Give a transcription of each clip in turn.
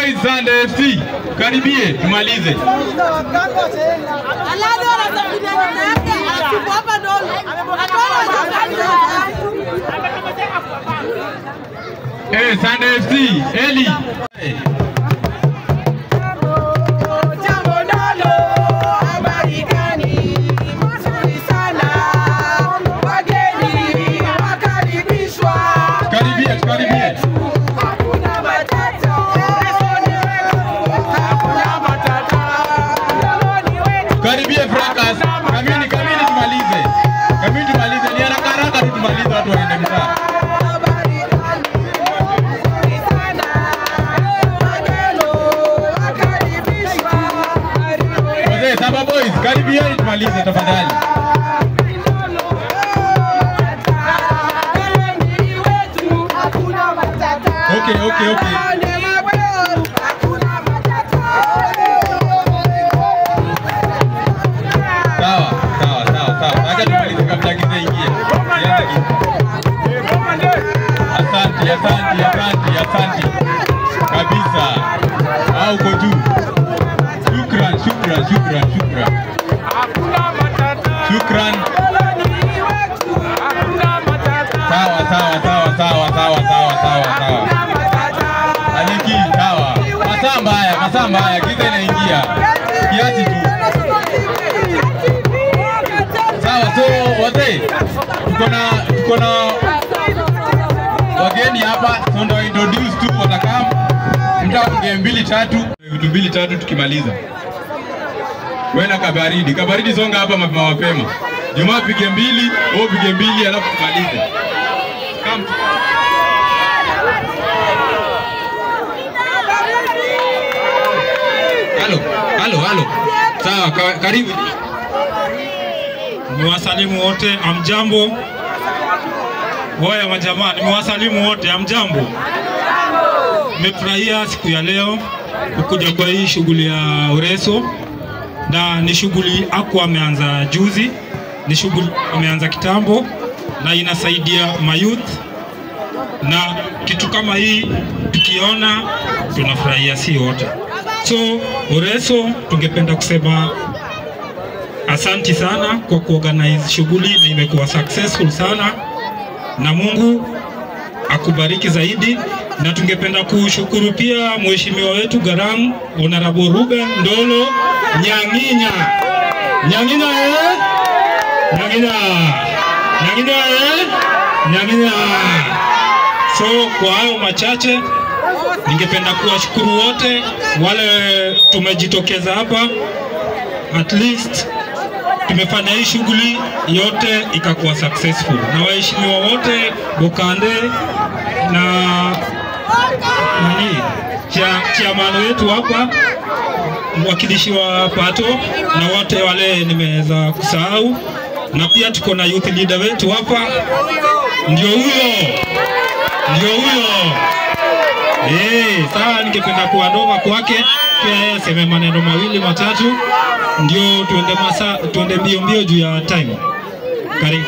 Boys Sunday FC, karibie tumalize. Eh, Sunday FC, Eli. Karibie, tukaribie. Karibie Fracas. Kamini, kamini tumalize. Kamini tumalize. Ni haraka haraka tu tumalize watu waende mtaa. Wazee, Saba Boys, karibieni tumalize tafadhali. Okay, okay, okay. Sawa, sawa, sawa, sawa. Acha tumalize kabla giza ingie. Ianze giza. Asante, asante, asante, asante. Kabisa. Ah, uko juu. Shukran, shukran, shukran, shukran. Shukran. Sawa, sawa, sawa, sawa, sawa, sawa, sawa, sawa. Aliki, sawa. Masaa mbaya, masaa mbaya, giza inaingia. Kiasi tu. Sawa, so wazee, tuko na tuko na wageni hapa, so ndo introduce tu watakam mtaongee mbili tatu, vitu mbili tatu tukimaliza. Wewe na kabaridi, kabaridi songa hapa mapema mapema. Jumaa pige mbili, wewe pige mbili alafu tumalize. Come. Halo, halo, halo. Sawa, ka- karibu. Nimewasalimu wote, amjambo. Woya majamaa, nimewasalimu wote, amjambo. Nimefurahia siku ya leo kukuja kwa hii shughuli ya Ureso, na ni shughuli aku ameanza juzi, ni shughuli ameanza kitambo na inasaidia mayouth, na kitu kama hii tukiona tunafurahia si wote. So Ureso tungependa kusema Asanti sana kwa kuorganize shughuli na imekuwa successful sana, na Mungu akubariki zaidi, na tungependa kushukuru pia mheshimiwa wetu Garam Honorable Ruben Ndolo Nyanginya. Nyanginya eh? Nyanginya. Nyanginya eh? Nyanginya. So kwa hayo machache ningependa kuwashukuru wote wale tumejitokeza hapa at least tumefanya hii shughuli yote ikakuwa successful, na waheshimiwa wote Bokande na nani cha chairman wetu hapa, mwakilishi wa Pato na wote wale nimeweza kusahau, na pia tuko na youth leader wetu hapa, ndio huyo, ndio huyo. Eh, sawa, ningependa kuandoma kwake pia yeye aseme maneno mawili matatu, ndio tuende masa, tuende mbio mbio juu ya time. Karibu.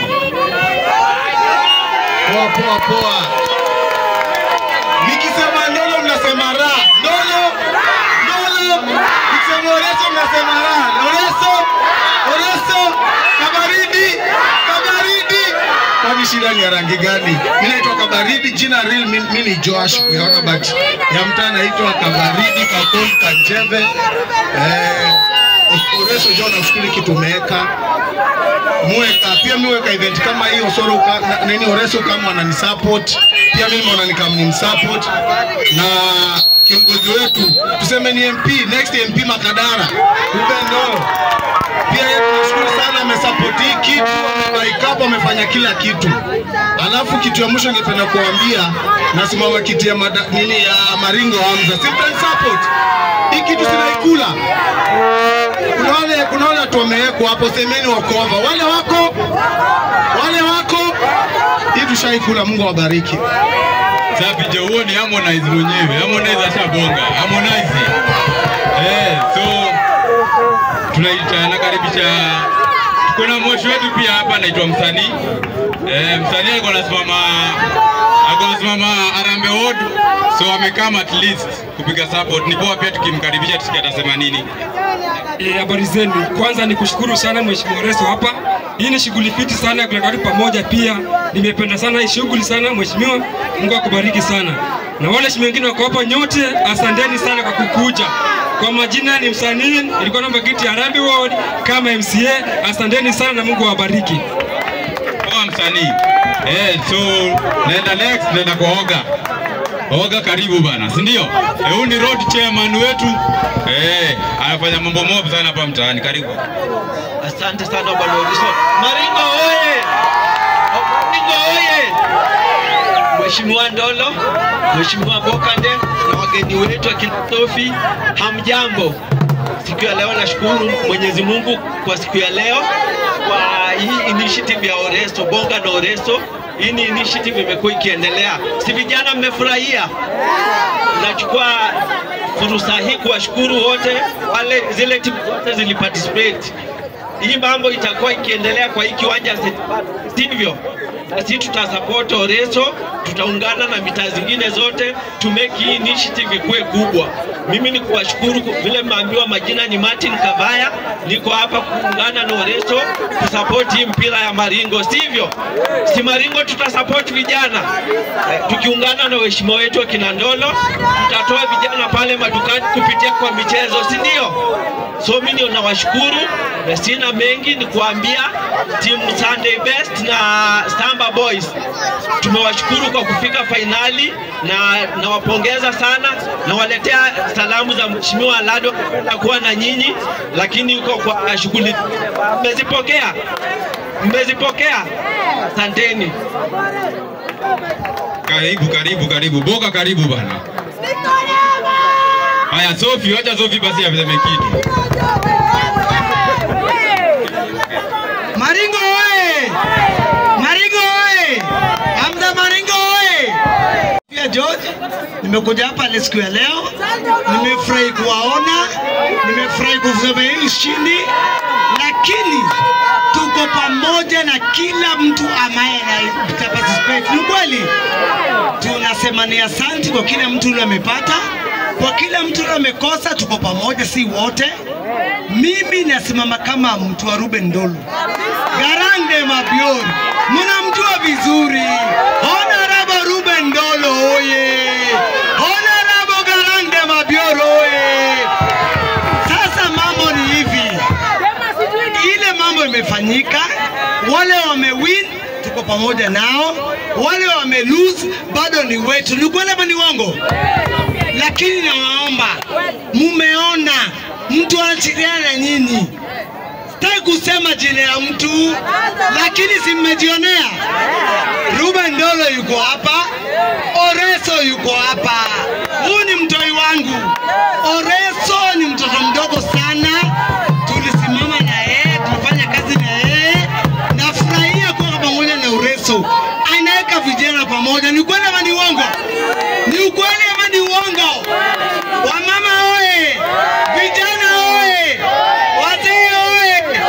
Poa poa poa. Nikisema ndolo mnasema ra. Ndolo. Ndolo. Nikisema oreso mnasema ra. Oreso. Oreso. Kabaridi. Kabaridi. Kwani shida ni ya rangi gani? Mimi naitwa Kabaridi, jina real mi mi ni Joash Kuyaona but ya mtaa naitwa Kabaridi Kakon Kanjeve. Eh, Oreso jo nafikiri kitu umeweka muweka pia miweka event kama hiyo soro ka, na, nini oreso kama wanani support pia mimi naona ni kama ni msupport na kiongozi wetu tuseme ni MP next MP Makadara Ruben Ndolo pia yeye tunashukuru sana amesupport hii kitu amebaikapo amefanya kila kitu alafu kitu ya mwisho ningependa kuambia nasimama kiti ya mada, nini ya Maringo Hamza simple support hii kitu sinaikula kuna wale kuna wale watu wamewekwa hapo, semeni wako hapa, wale wako wale wako hii tushaikula. Mungu awabariki. Safi jo, huo ni Harmonize mwenyewe. Harmonize ashabonga. Harmonize. Eh, so tunaita nakaribisha kuna moshi wetu pia hapa anaitwa msanii eh, msanii alikuwa anasimama alikuwa anasimama Harambee Ward, so amekama at least kupiga support. Ni poa pia tukimkaribisha tusikie atasema nini. Eh, habari zenu. Kwanza ni kushukuru sana Mheshimiwa Reso hapa. Hii ni shughuli fiti sana ya kuleta watu pamoja. Pia nimependa sana hii shughuli sana Mheshimiwa, Mungu akubariki sana. Na wale waheshimiwa wengine wako hapa nyote, asanteni sana kwa kukuja. Kwa majina ni msanii, nilikuwa namba kiti ya Harambee Ward kama MCA. Asanteni sana na Mungu awabariki. Poa msanii. Eh, so naenda next, naenda kwa Oga. Oga karibu bana, si ndio? Eh, huyu ni road chairman wetu. Eh, anafanya mambo mob sana hapa mtaani. Karibu. Asante sana bwana Odiso. Maringo oye! Maringo oye! Mheshimiwa Ndolo, Mheshimiwa Bokande na wageni wetu wa Kinatofi, hamjambo. Siku ya leo nashukuru Mwenyezi Mungu kwa siku ya leo kwa hii initiative ya Oreso, Bonga na Oreso. Hii ni initiative imekuwa ikiendelea. Si vijana mmefurahia? Nachukua fursa hii kuwashukuru wote wale zile timu zote ziliparticipate. Hii mambo itakuwa ikiendelea kwa hii kiwanja, si- sivyo? Na sisi tutasupport Oreso, tutaungana na mitaa zingine zote to make hii initiative ikuwe kubwa. Mimi ni kuwashukuru kwa vile mmeambiwa majina ni Martin Kavaya, niko hapa kuungana na Oreso kusupport hii mpira ya Maringo, sivyo? Si Maringo tutasupport vijana Eh, tukiungana na waheshimiwa wetu wa Kinandolo, tutatoa vijana pale madukani kupitia kwa michezo, si ndio? So mimi ndio nawashukuru na sina mengi, ni kuambia timu Sunday Best na Samba Boys tumewashukuru kwa kufika fainali na nawapongeza sana, nawaletea salamu za Mheshimiwa Lado na kuwa na nyinyi, lakini yuko kwa shughuli. Mmezipokea? Mmezipokea? Asanteni. Karibu, karibu, karibu. Boga karibu bana. Haya, Sofi, wacha Sofi basi aseme kitu. Maringo oye! Maringo oye! Hamza Maringo oye! Pia George, nimekuja hapa leo siku ya leo, nimefurahi kuwaona, nimefurahi kusema hii ushindi, lakini tuko pamoja na kila mtu ambaye ana participate. Ni kweli tunasema ni asanti kwa kila mtu yule amepata, kwa kila mtu yule amekosa, tuko pamoja, si wote. Mimi nasimama kama mtu wa Ruben Ndolo, Garande Mabior, mnamjua vizuri. Honorable Ruben Ndolo oye! Honorable Garande Mabior oye! Sasa mambo ni hivi, ile mambo imefanyika, wale wamewin tuko pamoja nao, wale wame lose bado ni wetu. Ni kweli ama ni uongo? Lakini nawaomba, mumeona mtu anashiriana na nyinyi. Sitaki kusema jina ya mtu, lakini si mmejionea. Ruben Ndolo yuko hapa, Oreso yuko hapa. Huyu ni mtoi wangu. Oreso ni mtoto mdogo sana, tulisimama na yeye, tunafanya kazi na yeye. Nafurahia kuwa pamoja na Oreso, anaweka vijana pamoja. Ni ukweli ama ni uongo? Ni ukweli ama ni uongo? Wamama oye! Vijana oye! Wazee oye!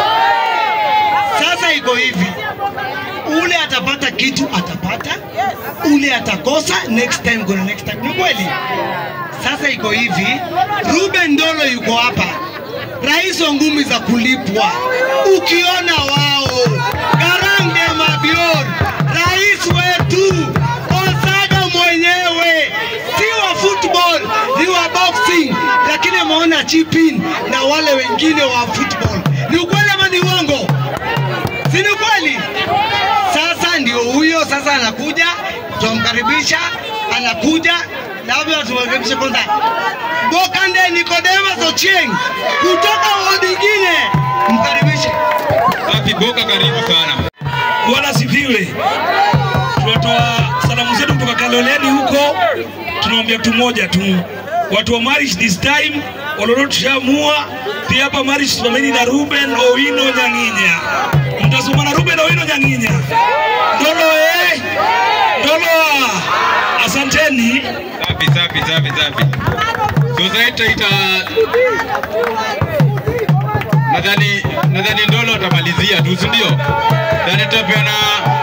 Sasa iko hivi, ule atapata kitu atapata, ule atakosa next time, gonna next time. Ni kweli? Sasa iko hivi, Ruben Ndolo yuko hapa, rais wa ngumi za kulipwa. Ukiona wao Garange Mabior, rais wetu Osaga mwenyewe, si wa football, ni wa boxing, lakini ameona chipin na wale wengine wa football. Ni ukweli ama ni uongo? Si ni kweli? Sasa ndio huyo sasa anakuja, tunamkaribisha, anakuja labda tumkaribishe kwanza Bokande Nicodemus Ochieng kutoka wodi nyingine, mkaribishe. Safi, Boga karibu sana. Bwana sifiwe. Tunatoa salamu zetu kutoka Kaloleni huko, tunaombea tu moja tu, watu wa Marish this time walolo tushamua pia hapa Marish tusameni na Ruben Owino Nyanginya, mtasoma na Ruben Owino Nyanginya. Ndolo eh, Ndolo, ah. asanteni. Safi, safi, safi, safi. Society ita nadhani nadhani Ndolo atamalizia tu, si ndio? Nadhani tutapeana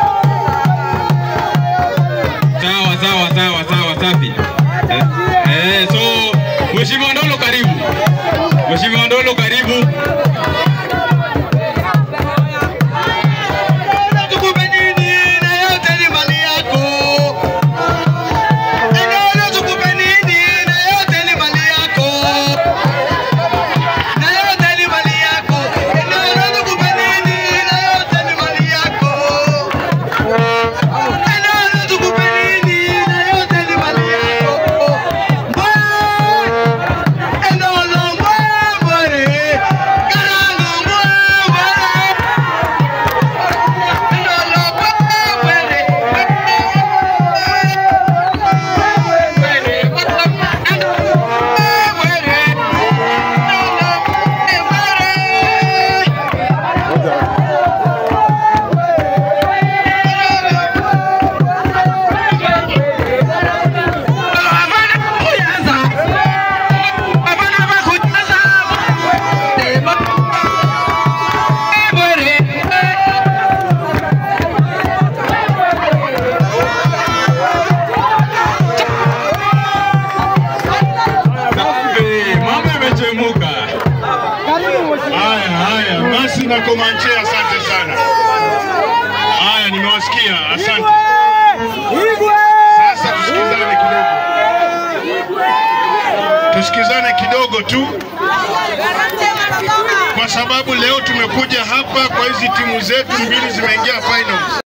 sawa sawa sawa sawa, safi. Eh, eh, so Mheshimiwa Ndolo karibu. Mheshimiwa Ndolo karibu. Tukupe nini na yote ni mali yako. Ninaona tukupe nini na yote ni mali yako. Na yote ni mali yako. Ninaona tukupe nini na yote ni mali yako. Ninaona tukupe nini na yote ni mali yako. Mbwe, Ndolo mbwe, mbwe, Karango mbwe, mbwe. Safi, mambo yamechemuka. Haya, haya, basi na Komanche, asante sana. Haya, nimewasikia, asante. Sasa tusikizane kidogo, tusikizane kidogo tu, kwa sababu leo tumekuja hapa kwa hizi timu zetu mbili zimeingia finals.